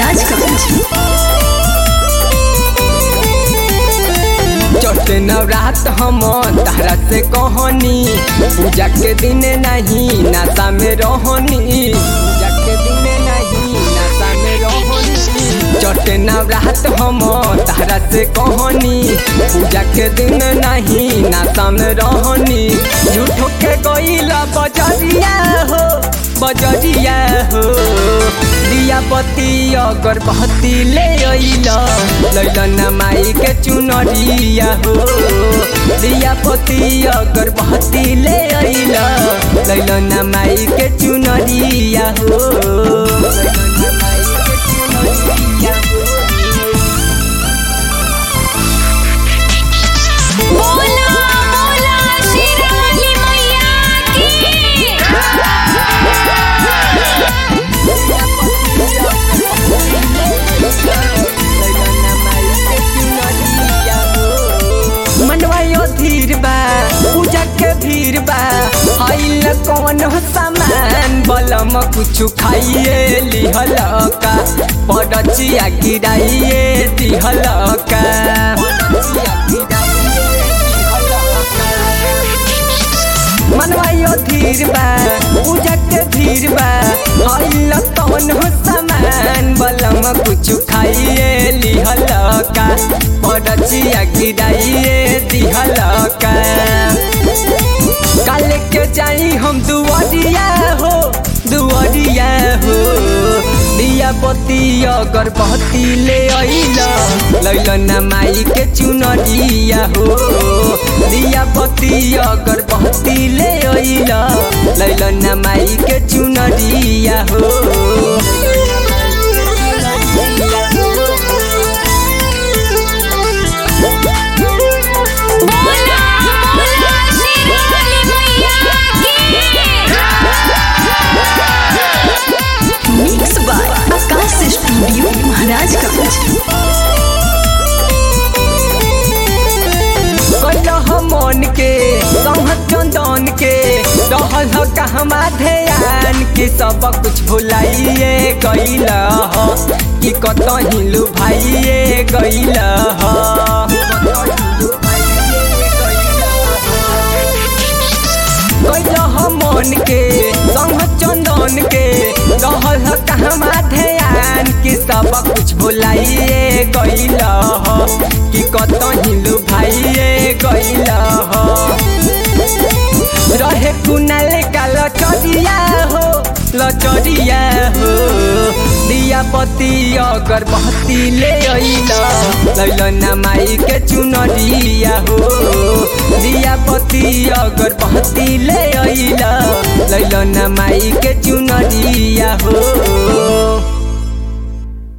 महाराजगंज चौथे नवरात हम तारा से कहनी पूजा के दिन नहीं नाता में रहनी पूजा के दिन नहीं नाता में रहनी चौथे नवरात हम तारा से कहनी पूजा के दिन नहीं नाता में रहनी झूठो के गईला बजरिया हो बजरिया हो दिया बत्ती अगरबत्ती ले अइला लैलन माई के चुनरिया हो दिया बत्ती अगरबत्ती ले अइला लैलन माई के चुनरिया हो लैलन माई के चुनरिया हो बोला बोला शेरावाली मैया की मनवायो धीर बा पूजा के भीड़ बा आइल कौन हो सामान बलम कुछ खाइए लिहल का पड़चिया गिराइए दिहल का मनवायो धीर बा पूजा के भीड़ बा आइल कौन हो सामान बलम कुछ खाइए लिहल का पड़चिया गिराइए दिहल का काल के जाई हम दुआरिया हो दुआरिया हो दिया बत्ती अगरबत्ती ले अइला लैलन माई के चुनरिया हो दिया बत्ती अगरबत्ती ले अइला लैलन माई के चुनरिया हो बोला बोला शेरावाली मैया की mix by Akash studio Maharajganj कलह मन के सहत चंदन के रहल ह कहमा ध्यान कि सब कुछ भुलाइए गइल ह कि कतही लुभाइए गइल ह कलह मन के सहत चंदन के रहल ह कहमा ध्यान कि सब कुछ भुलाइए गइल ह कि कतही लुभाइए गइल ह रहे कुनाल का लचरिया हो लचरिया हो दिया पति अगरबत्ती ले अइला लैलन माई के चुनरिया हो दिया पति अगरबत्ती ले अइला लैलन माई के चुनरिया हो